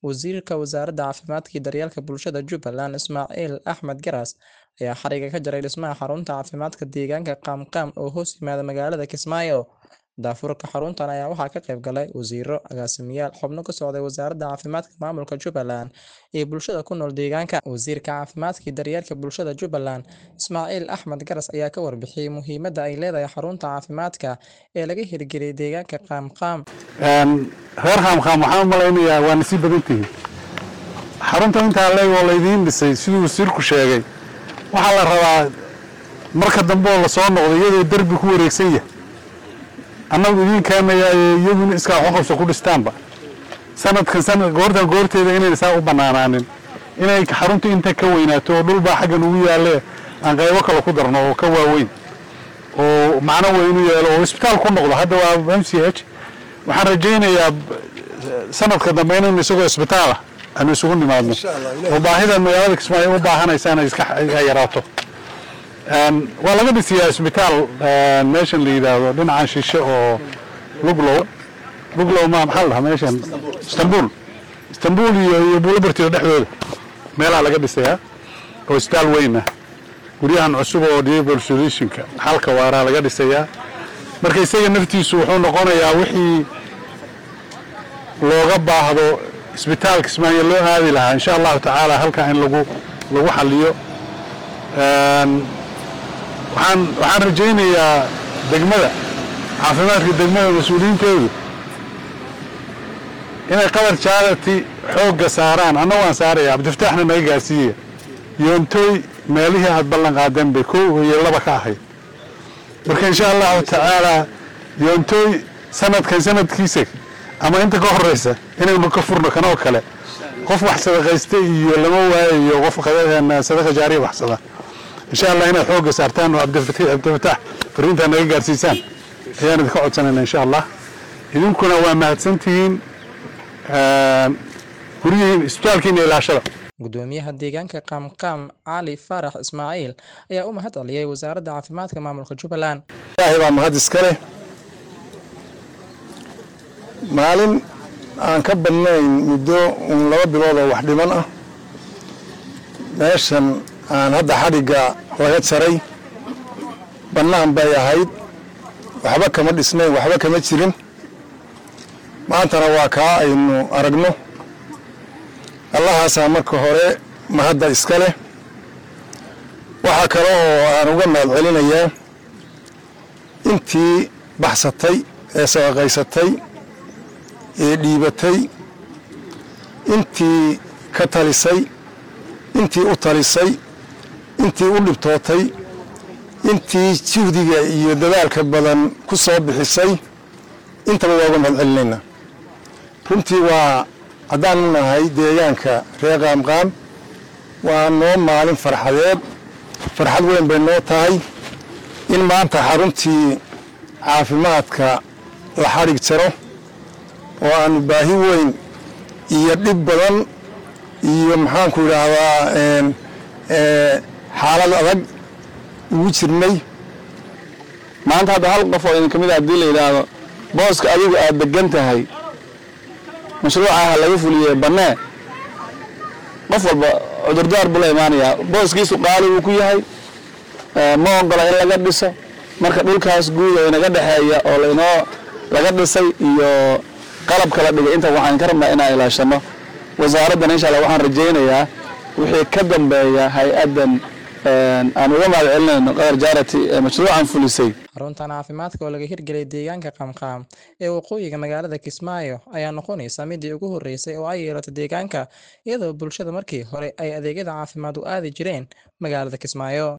Wasiirka Wasaaradda Caafimaadka iyo Daryeelka Bulshada Jubbaland Ismaaciil Axmed Garas ayaa xariga ka jaray dhismaha xarunta caafimaadka deegaanka Qamqam oo hoos yimaada magaalada Kismaayo. Daafurka xaruntan ayaa waxaa ka qayb galay wasiirro, agaasimayaal, xubno ka socday Wasaaradda Caafimaadka Maamulka Jubbaland iyo bulshada ku nool deegaanka. Wasiirka Caafimaadka iyo Daryeelka Bulshada Jubbaland Ismaaciil Axmed Garas ayaa ka warbixiyay muhiimadda ay leedahay xarunta caafimaadka ee laga hirgeliyay deegaanka Qamqam. reer qaamqaam waxaan u malaynayaa waa nasiib badan tihiin xarunta intaa leeg oo laydiin dhisay siduu wasiirku sheegay waxaa la rabaa marka dambe oo lasoo noqdo iyadoo derbi ku wareegsan yahay annagu idiin keenayaa ee iyaguna iskaa waxu qabso ku dhistaanba sanadkan sanad goortan goorteeda inayna saa u bannaanaanin inay xaruntu inta ka weynaato oo dhulbaa xaggan ugu yaalle aan qaybo kale ku darno oo ka waaweyn oo macno weyn u yeelo oo isbitaal ku noqdo hadda waa m c h waxaan rajaynayaa sanadka dambe inaynu isagoo isbitaala aanu isugu nimaadno oo baahida magaalada kismaayo u baahanaysa inay iska yaraato waa laga dhisiyaa isbitaal meeshan la yidhaahdo dhinacan shishe oo luglow luglow ma maxaa la dhahaa meeshan istanbul istanbul iyo iyo buulabartiyo dhexdooda meelaha laga dhisayaa oo isbitaal weyn ah guryahan cusub oo diable solutionka xalka waaraa laga dhisayaa marka isaga naftiisu wuxuu noqonayaa wixii looga baahdo isbitaal kismaayo loo aadi lahaa insha allahu tacaala halkaa in lagu lagu xaliyo waxaan waxaan rajaynayaa degmada caafimaadka degmada mas-uuliyiinteedu inay qadar charity xoogga saaraan anna waan saaraya cabdifataaxna naga gaarsiiyaya yoontooy meelihii aad ballan qaadeen bay kow iyo laba ka ahayd marka insha allahu tacaalaa yoontooy sanadkan sanadkiisa ama inta ka horeysa inaynu ka furno kanoo kale qof wax sadaqaysta iyo lama waayayo qof sadaqa jaariya waxsada insha allah inaad xoogga saartaan oo cabdifataax fariintaa naga gaarsiisaan ayaan idinka codsanayna insha allah idinkuna waa mahadsantihiin guryihiin isbitaalkiina ilaashada Gudoomiyaha deegaanka Qamqam Cali Farax Ismaaciil ayaa u mahad celiyay Wasaaradda Caafimaadka Maamulka Jubbaland. ilaahay baa mahad iska leh maalin aan ka badnayn muddo uun laba bilood oo wax dhiman ah meeshan aan hadda xadhigga laga jaray bannaan bay ahayd waxba kama dhisnayn waxba kama jirin maantana waa kaa aynu aragno allahaasaa marka hore mahadda iska leh waxaa kale oo aan uga mahad celinayaa intii baxsatay ee sadaqaysatay ee dhiibatay intii ka talisay intii u talisay intii u dhibtootay intii juhdiga iyo dadaalka badan ku soo bixisay intaba waa uga mahad celinaynaa runtii waa haddaanu nahay deegaanka reer qaamqaam waa noo maalin farxadeed farxad weyn bay noo tahay in maanta xaruntii caafimaadka la xadhig jaro oo aanu baahi weyn iyo dhib badan iyo maxaanku idhaahdaa xaalad adag ugu jirnay maanta hadda hal qof oo idin ka mid a haddii la yidhaahdo booska adigu aad degan tahay mashruucaha laga fuliyey bannee qof walba cudurdaar buu la imaanayaa booskiisu qaali buu ku yahay ma ogola in laga dhiso marka dhulkaas guud oo inaga dhexeeya oo lainoo laga dhisay iyo qalabka la dhigay inta waxaan ka rabnaa inaan ilaashano wasaaraddan insha allah waxaan rajaynayaa wixii ka dambeeya hay-addan aan uga mahad celinayno qadar jaarati ee mashruucan fulisay xaruntan caafimaadka oo laga hirgeliyay deegaanka Qamqam ee waqooyiga magaalada Kismaayo ayaa noqonaysa midii ugu horeysay oo ay yeelato deegaanka iyadoo bulshada markii hore ay adeegyada caafimaad u aadi jireen magaalada Kismaayo